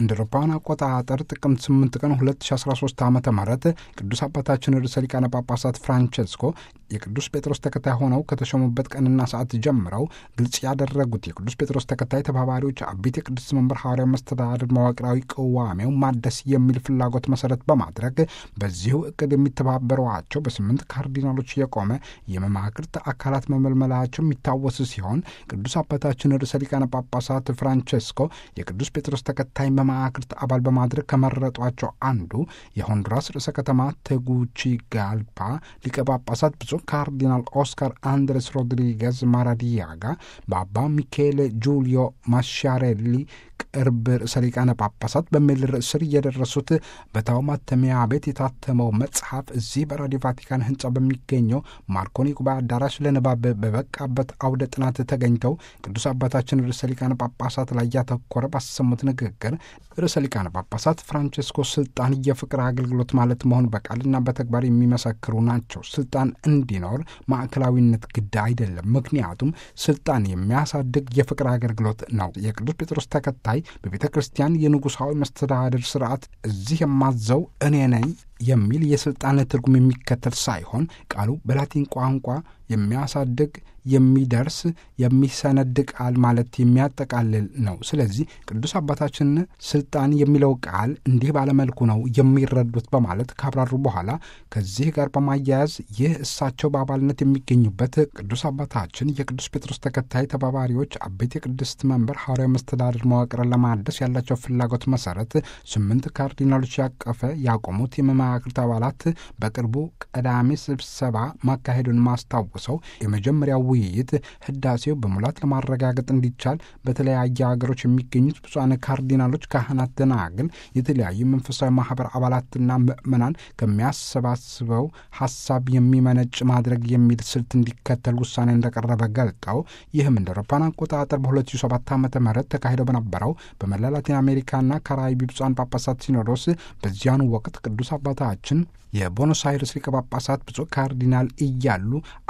እንደ አውሮፓውያን አቆጣጠር ጥቅምት 8 ቀን 2013 ዓ ም ቅዱስ አባታችን ርዕሰ ሊቃነ ጳጳሳት ፍራንቸስኮ የቅዱስ ጴጥሮስ ተከታይ ሆነው ከተሾሙበት ቀንና ሰዓት ጀምረው ግልጽ ያደረጉት የቅዱስ ጴጥሮስ ተከታይ ተባባሪዎች አቤት የቅዱስ መንበር ሐዋርያዊ መስተዳድር መዋቅራዊ ቅዋሜው ማደስ የሚል ፍላጎት መሰረት በማድረግ በዚሁ እቅድ የሚተባበሯቸው በስምንት ካርዲናሎች የቆመ የመማክርት አካላት መመልመላቸው የሚታወስ ሲሆን ቅዱስ አባታችን ርዕሰ ሊቃነ ጳጳሳት ፍራንቸስኮ የቅዱስ ጴጥሮስ ተከታይ መማክርት አባል በማድረግ ከመረጧቸው አንዱ የሆንዱራስ ርዕሰ ከተማ ቴጉቺጋልፓ ሊቀ ጳጳሳት ብፁዕ ካርዲናል ኦስካር አንድሬስ ሮድሪጌዝ ማራዲያጋ በአባ ሚካኤል ጁሊዮ ማሻሬሊ ቅርብ ርዕሰ ሊቃነ ጳጳሳት በሚል ርዕስ ስር እየደረሱት በታው ማተሚያ ቤት የታተመው መጽሐፍ እዚህ በራዲዮ ቫቲካን ሕንጻ በሚገኘው ማርኮኒ ጉባኤ አዳራሽ ለንባብ በበቃበት አውደ ጥናት ተገኝተው ቅዱስ አባታችን ርዕሰ ሊቃነ ጳጳሳት ላይ ያተኮረ ባሰሙት ንግግር ርዕሰ ሊቃነ ጳጳሳት ፍራንቸስኮ ስልጣን የፍቅር አገልግሎት ማለት መሆን በቃልና በተግባር የሚመሰክሩ ናቸው። ስልጣን እንዲኖር ማዕከላዊነት ግድ አይደለም። ምክንያቱም ስልጣን የሚያሳድግ የፍቅር አገልግሎት ነው። የቅዱስ ጴጥሮስ ተከታይ በቤተ ክርስቲያን የንጉሳዊ መስተዳድር ስርዓት እዚህ የማዘው እኔ ነኝ የሚል የስልጣን ትርጉም የሚከተል ሳይሆን ቃሉ በላቲን ቋንቋ የሚያሳድግ የሚደርስ የሚሰነድ ቃል ማለት የሚያጠቃልል ነው። ስለዚህ ቅዱስ አባታችን ስልጣን የሚለው ቃል እንዲህ ባለመልኩ ነው የሚረዱት በማለት ካብራሩ በኋላ ከዚህ ጋር በማያያዝ ይህ እሳቸው በአባልነት የሚገኙበት ቅዱስ አባታችን የቅዱስ ጴጥሮስ ተከታይ ተባባሪዎች አቤት የቅድስት መንበር ሐዋርያዊ መስተዳድር መዋቅርን ለማደስ ያላቸው ፍላጎት መሰረት ስምንት ካርዲናሎች ያቀፈ ያቆሙት የመማክርት አባላት በቅርቡ ቀዳሚ ስብሰባ ማካሄዱን ማስታውሰው የመጀመሪያው ውይይት ህዳሴው በሙላት ለማረጋገጥ እንዲቻል በተለያየ ሀገሮች የሚገኙት ብፁዓን ካርዲናሎች፣ ካህናት፣ ደናግል፣ የተለያዩ መንፈሳዊ ማህበር አባላትና ምዕመናን ከሚያሰባስበው ሀሳብ የሚመነጭ ማድረግ የሚል ስልት እንዲከተል ውሳኔ እንደቀረበ ገልጠው ይህም እንደ አውሮፓውያን አቆጣጠር በ2007 ዓ ም ተካሂደው በነበረው በመላ ላቲን አሜሪካና ካራይቢ ብፁዓን ጳጳሳት ሲኖዶስ በዚያኑ ወቅት ቅዱስ አባታችን የቦኖስ አይርስ ሊቀ ጳጳሳት ብፁዕ ካርዲናል እያሉ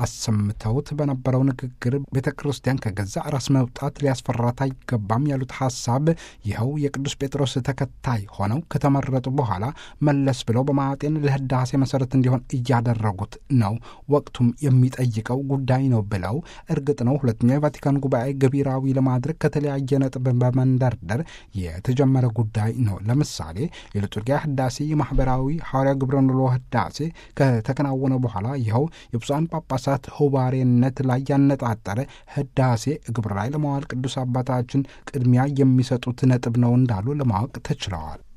አሰምተውት በነበረው ንግግር ቤተ ክርስቲያን ከገዛ ራስ መውጣት ሊያስፈራት አይገባም ያሉት ሀሳብ ይኸው የቅዱስ ጴጥሮስ ተከታይ ሆነው ከተመረጡ በኋላ መለስ ብለው በማጤን ለህዳሴ መሰረት እንዲሆን እያደረጉት ነው። ወቅቱም የሚጠይቀው ጉዳይ ነው ብለው እርግጥ ነው ሁለተኛው የቫቲካን ጉባኤ ገቢራዊ ለማድረግ ከተለያየ ነጥብ በመንደርደር የተጀመረ ጉዳይ ነው። ለምሳሌ የሊቱርጊያ ህዳሴ የማህበራዊ ሐዋርያ ግብረ ኑሮ ህዳሴ ከተከናወነ በኋላ ይኸው የብፁዓን ጳጳሳት ሆባሬነት ላይ ያነጣጠረ ህዳሴ ግብር ላይ ለማዋል ቅዱስ አባታችን ቅድሚያ የሚሰጡት ነጥብ ነው እንዳሉ ለማወቅ ተችለዋል።